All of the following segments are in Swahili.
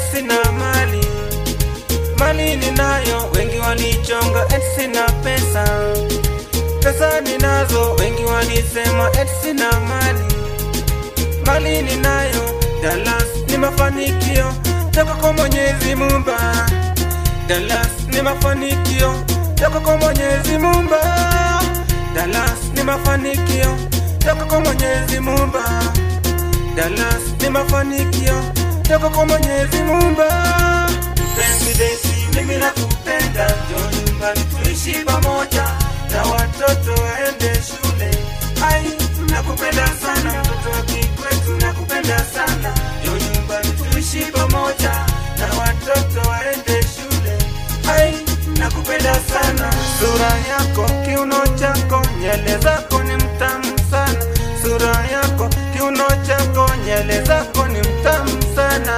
eti sina mali mali ninayo wengi walichonga eti sina pesa pesa ninazo wengi walisema eti sina mali mali ninayo Dallas ni mafanikio toka kwa Mwenyezi Muumba Dallas ni mafanikio toka kwa Mwenyezi Muumba Dallas ni mafanikio toka kwa Mwenyezi Muumba Dallas ni mafanikio toka kwa Mwenyezi Muumba Mpenzi Daisy mimi nakupenda njoo nyumbani tuishi pamoja na watoto waende shule ai nakupenda sana mtoto wa kikwetu nakupenda sana njoo nyumbani tuishi pamoja na watoto waende shule ai nakupenda sana sura yako kiuno chako nyele zako ni mtamu sana sura yako kiuno chako nyele zako ni mtamu sana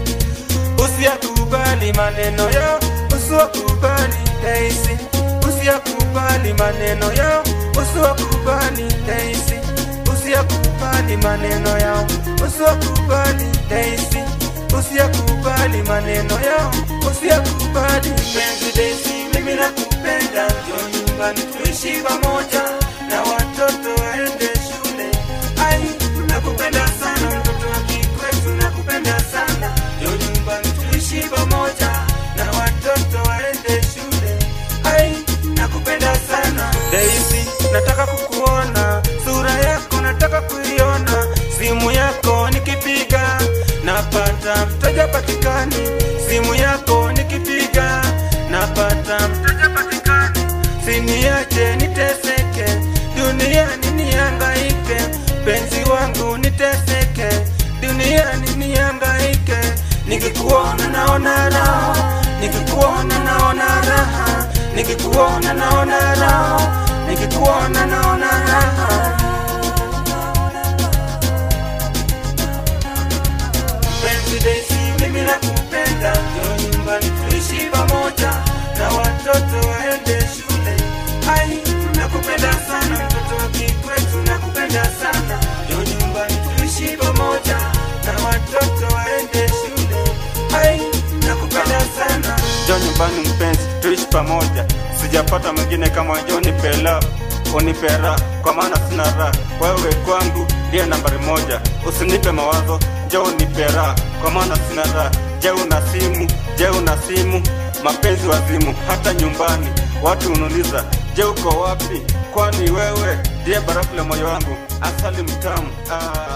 usiyakubali maneno yao usiwakubali Daisy usiyakubali maneno yao usiwakubali Daisy usiyakubali maneno yao usiwakubali Daisy usiyakubali maneno yao usiyakubali penzi Daisy mimi nakupenda njoo nyumbani tuishi pamoja na watoto waende shule ai nakupenda sana mtoto wa kikwetu nakupenda sana njoo nyumbani tuishi pamoja na watoto waende shule ai nakupenda sana Daisy nataka kukuona sura yako nataka kuiona simu yako nikipiga napata mteja patikani simu yako nikipiga napata mteja patikani siniache niteseke duniani niangaike penzi wangu niteseke duniani niangaike nikikuona naona raha nikikuona naona raha nikikuona naona raha nikikuona naona raha penzi Daisy mimi nakupenda njoo nyumbani tuishi pamoja na watoto waende shule ai nakupenda sana mtoto wa kikwetu nakupenda sana njoo nyumbani tuishi pamoja na watoto waende shule ai nakupenda sana Njoo nyumbani mpenzi, tuishi pamoja. Sijapata mwingine kama njoo nipe love, unipe raha, kwa maana sina raha. Wewe kwangu ndiye nambari moja, usinipe mawazo, njoo unipe raha, kwa maana sina raha. Je, una simu? Je, una simu? Mapenzi wazimu, hata nyumbani watu unauliza, je, uko wapi? Kwani wewe ndiye barafu la moyo wangu, asali mtamu ah.